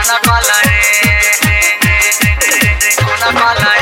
Una cola Una cola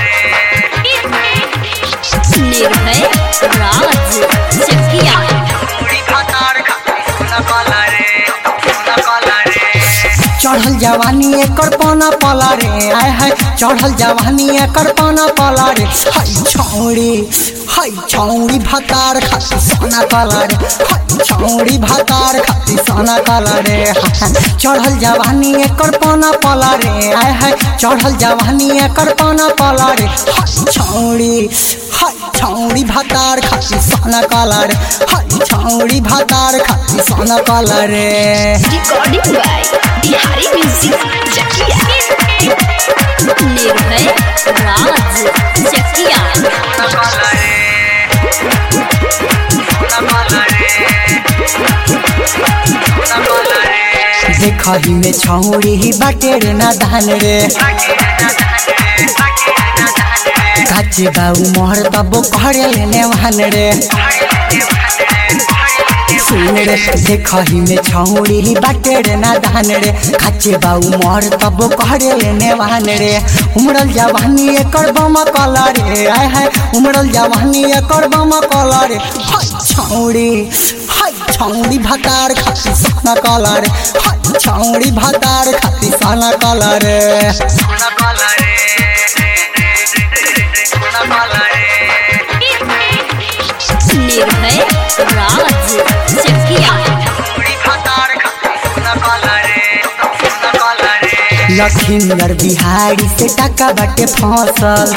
निर्भय राज चकिया पूरी खातार खाती Una cola Una cola चढ़ल जवानी एकर पाना पला रे आय है चढ़ल जवानी एकर पाना पला रे हाय छौड़ी हाय छौड़ी भातार खाती सोना कला रे हाय छौड़ी भातार खाती सोना कला रे हाय, चढ़ल जवानी एकर पाना पला रे आय है चढ़ल जवानी एकर पाना पला रे हाय छौड़ी हाय छौड़ी भातार खाती सोना कला रे हाय छौड़ी भातार खाती सोना कला रे recording by Bihari music Chakia Nirbhay Raj Chakia Una cola Una cola Una cola देखही में छौड़ी ही बाटे रे ना धान रे काचे बाऊ मोहर तबो कहरे लेने वाहन रे सुन रे देखही में छौड़ी ही बाटे रे ना धान रे काचे बाऊ मोहर तबो कहरे लेने वाहन रे उमड़ल जवानी एकर बम कला रे आय है उमड़ल जवानी एकर बम कला रे हाय छौड़ी हाय छौड़ी भातार खाती सोना कला रे हाय छौड़ी भातार खाती सोना कला रे Una cola Una cola निर्भय राज चकिया पूरी खातार खाती Una cola Una cola Lakhinder Bihari से टका बाटे फसल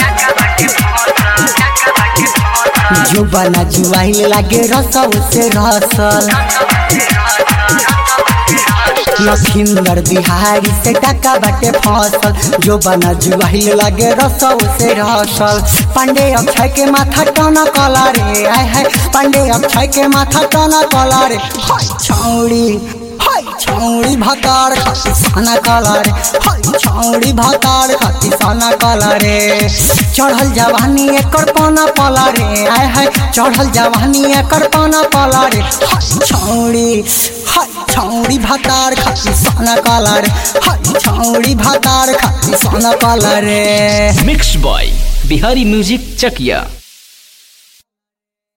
जुबना जुआई लागे रसव से रसल लखिंदर बिहारी से टका बाटे फसल जो बना जुआई लागे रसव से रसल पांडे अक्षय के माथा टना कला रे आय है पांडे अक्षय के माथा टना कला रे हाय छौड़ी हाय छौड़ी भातार खाती साना कला रे हाय छौड़ी भातार खाती साना कला रे चढ़ल जवानी एकर पाना पला रे आय है चढ़ल जवानी एकर पाना पला रे हाय छौड़ी हाय छौड़ी भातार खाती साना कला रे हाय छौड़ी भातार खाती साना कला रे mix by Bihari music Chakiya